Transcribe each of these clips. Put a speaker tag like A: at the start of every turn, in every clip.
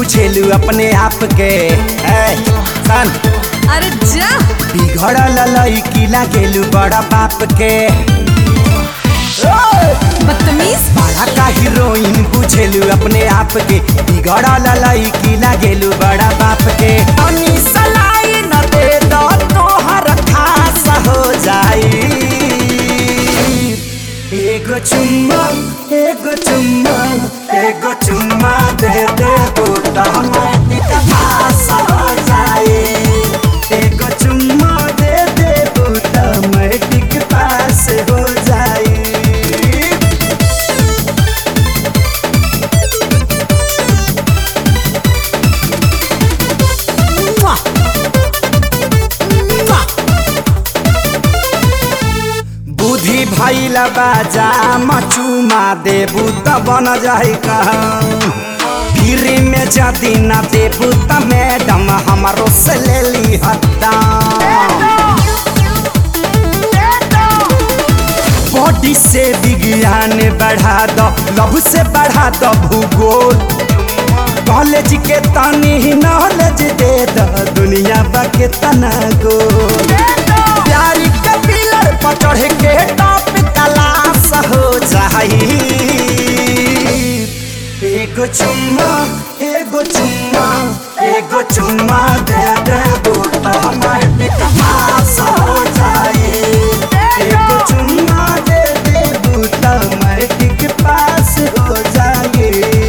A: बुझेलू अपने आप के ए, सन
B: अरे जा
A: बिगड़ल लड़की लागेलू बड़ा बाप के
B: बदतमीज
A: बड़ा का हीरोइन बुझेलू अपने आप के बिगड़ल लड़की लागेलू बड़ा बाप के तनी सलाई न दे दो तोहर खास हो जाई एगो चुम्मा एगो चुम्मा एगो चुम्मा दे दे बूटा पास हो जाए एगो चुम्मा दे दे बूटा मैटिक पास हो जाए बुद्धि भैला बाजा मचुमा देबू त बन जाई फिर में जदी न देबू त मैडम हमारो से ले ली हत्ता बॉडी से विज्ञान बढ़ा दो लव से बढ़ा दो भूगोल कॉलेज के तनी नॉलेज दे दो दुनिया बा के तना गोल प्यारी के पिलर पर चढ़ के टॉप तलाश हो जाई एगो चुम्मा एगो चुम्मा एगो चुम्मा दे दे बूटा हमारे पास हो जाए एगो चुम्मा दे दे बूटा हमारे पास हो जाए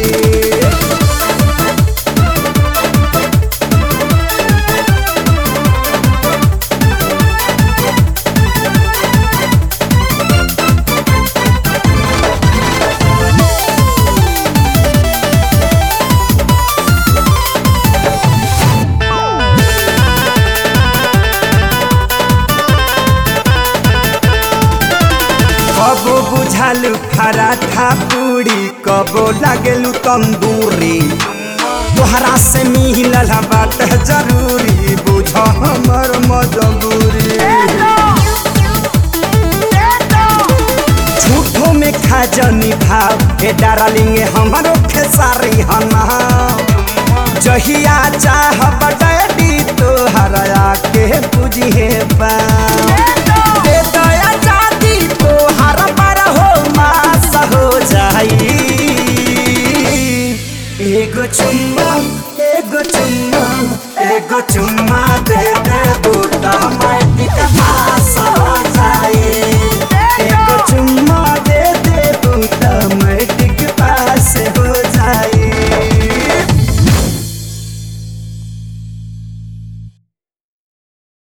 A: कबो बुझालू पराठा पूरी कबो लागेलू तंदूरी तोहरा से मिलल बात जरूरी बुझ हमर मजबूरी झूठो में खा जनी भाव ए डार्लिंग हमारो खेसारी हना जहिया चाह डैडी तोहरा के बुझिए बा